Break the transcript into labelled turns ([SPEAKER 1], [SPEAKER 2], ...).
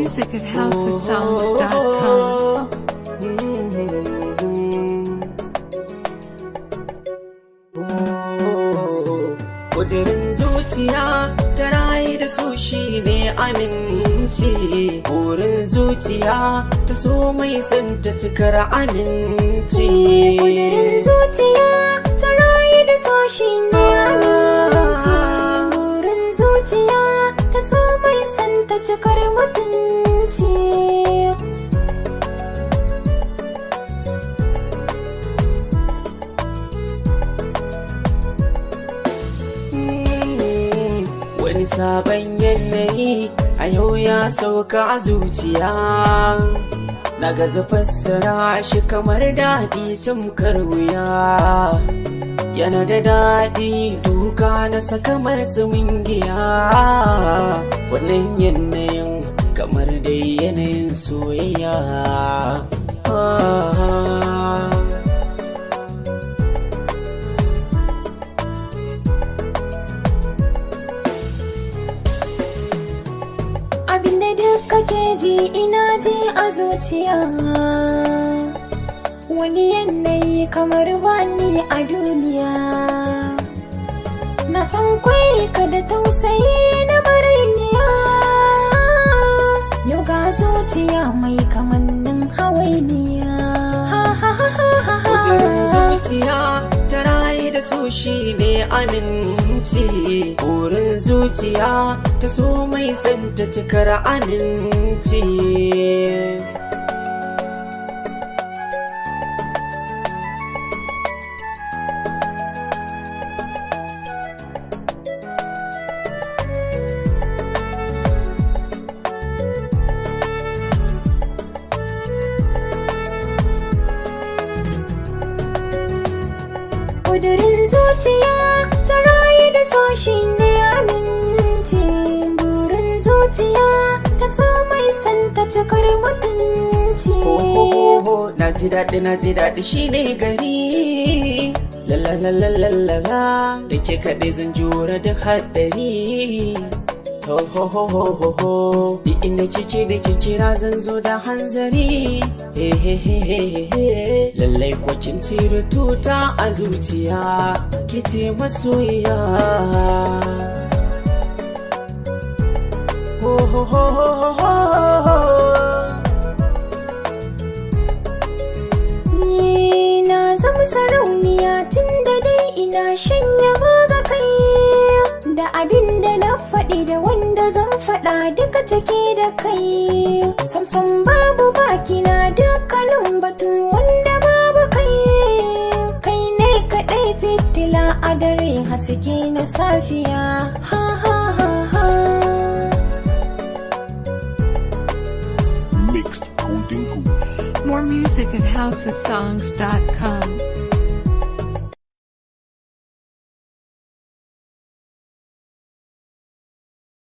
[SPEAKER 1] music at housesongs.com.
[SPEAKER 2] Kudirin zuciya ta rayu da su shi ne aminci. Burin zuciya ta so mai son ta cikar aminci.
[SPEAKER 3] Kudirin zuciya ta rayu da so shi ne aminci. Burin zuciya ta so mai son ta cikar mutunci.
[SPEAKER 2] Wani sabon yanayi a yau ya sauka a zuciya. Na gaza fassara shi kamar daɗi tamkar wuya. Yana da daɗi duka na sakamar giya. Wannan yanayin kamar dai yanayin soyayya. Ah.
[SPEAKER 3] Abinda duk kake ji ina ji a zuciya. Wani yanayi kamar bani a duniya. Na san kwai ka da tausayi na mariniya. Yau ga zuciya mai kamannin hawainiya. Ha ha ha ha ha ha.
[SPEAKER 2] Kudirin zuciya ta rayu da su shi ne aminci. Burin zuciya ta so mai son ta cikar aminci.
[SPEAKER 3] Kudirin zuciya ta rayu da so shi ne aminci. Burin zuciya ta so mai son ta cikar mutunci.
[SPEAKER 2] Ho na ji daɗi na ji daɗi shi ne gari. Lalalalalala da ke kaɗai zan jura da haɗari. Ho ho ho ho ho ho Di inda kike da kira zan zo da hanzari. He he he he he he Lallai kwa kin cire tuta a zuciya. Kice masoyiya. Ho ho ho ho ho ho
[SPEAKER 3] Ni na zama sarauniya tun da dai ina shanya ga kai da abin da na faɗi da wanda zan faɗa duka take da kai samsam babu baki na dukkanin batu wanda babu kai kai ne kaɗai fitila a dare haske na safiya ha ha ha ha
[SPEAKER 4] Mixed Golden Goose.
[SPEAKER 1] More music at housesongs.com.